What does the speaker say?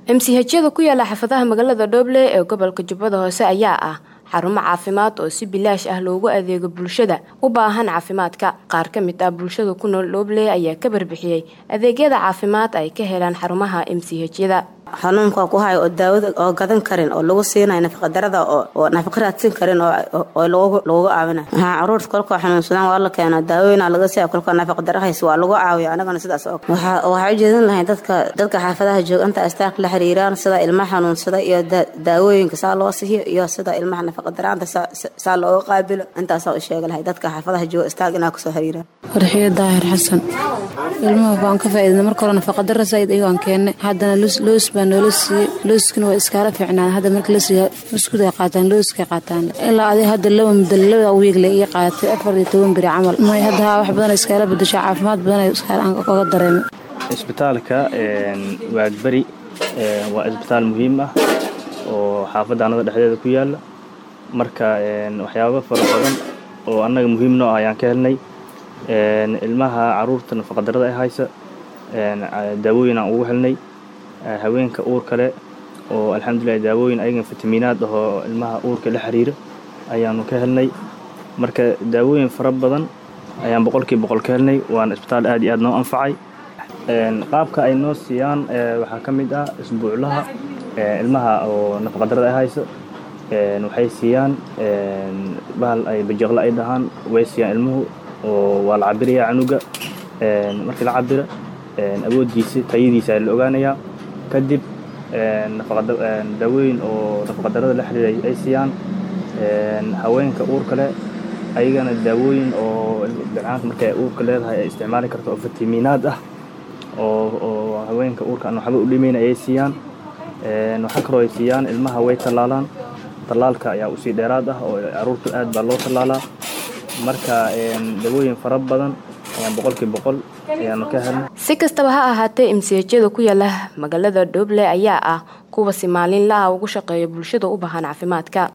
mchjada ku yaala xaafadaha magaalada dhooble ee gobolka jubbada hoose ayaa ah xarumo caafimaad oo si bilaash ah loogu adeego bulshada u baahan caafimaadka qaar ka mid ah bulshada ku nool dhooble ayaa ka barbixiyey adeegyada caafimaad ay ka helaan xarumaha mchjada xanuunka ku hayo oo daawada oo gadan karin oo lagu siinayo nafaqadarada oo nafaqa raadsin karin oo loogu caawinayo haa caruurta kolkoo xanuunsadaan waa la keenaa daawooyina laga siiya kolkoo nafaqadara haysa waa lagu caawiya anagana sidaas oo waxaa ujeedin lahay dadka dadka xaafadaha jooga inta astaarka la xiriiraan sida ilmaha xanuunsada iyo daawooyinka saa loo siiyo iyo sida ilmaha nafaqadaraanta saa looga qaabilo intaasaa u sheega lahay dadka xaafadaha jooga istaag inaa kusoo xiriiraan farxiyo daahir xasan ilmaha baan ka faaidna marka hore nafaqadara said ayagoan keennay haddana loos baa noola siiyey looskana waa iskaala fiicnaan hadda marka la siiya muskuday qaataan looskay qaataan ilaa aday hadda laba muddo laba wiigle ii qaatay afar iyo toban beri camal may hadda haa wax badan iskaala bedasho caafimaad badan iskaala oga dareemay isbitaalka waagberi waa isbitaal muhiim ah oo xaafadda annada dhexdeeda ku yaala marka waxyaaba fara badan oo annaga muhiim noo ah ayaan ka helnay ilmaha caruurta nafaqadarada ay haysa daawooyin aan ugu helnay haweenka uur kale oo alxamdulilah daawooyin ayagan fitamiinaad ahoo ilmaha uurka la xiriira ayaanu ka helnay marka daawooyin fara badan ayaan boqolkii boqol ka helnay waana isbitaal aad iyo aad noo anfacay qaabka ay noo siiyaan waxaa ka mid ah isbuuclaha ilmaha oo nafaqadarada ay haysa waxay siiyaan bahal ay bajeeqle ay dhahaan way siiyaan ilmuhu oo waa la cabirayaa canuga markii la cabira awooddiisa tayadiisa la ogaanayaa kadib daawooyin oo nafaqadarada la xiriira ay siiyaan haweenka uurka leh ayagana daawooyin oo bilcaanta markay uurka leedahay ay isticmaali karto oo fitamiinaad ah oo haweenka uurka aan waxba u dhimayn ayay siiyaan waxaa kaloo ay siiyaan ilmaha way tallaalaan tallaalka ayaa usii dheeraad ah oo caruurta aad baa loo tallaalaa marka dawooyin fara badan ayaan boqolkii boqol ayaanu ka helnay si kastaba ha ahaatee mchjada ku yaala magaalada dhooble ayaa ah kuwa si maalinlaha ugu shaqeeya bulshada u baahan caafimaadka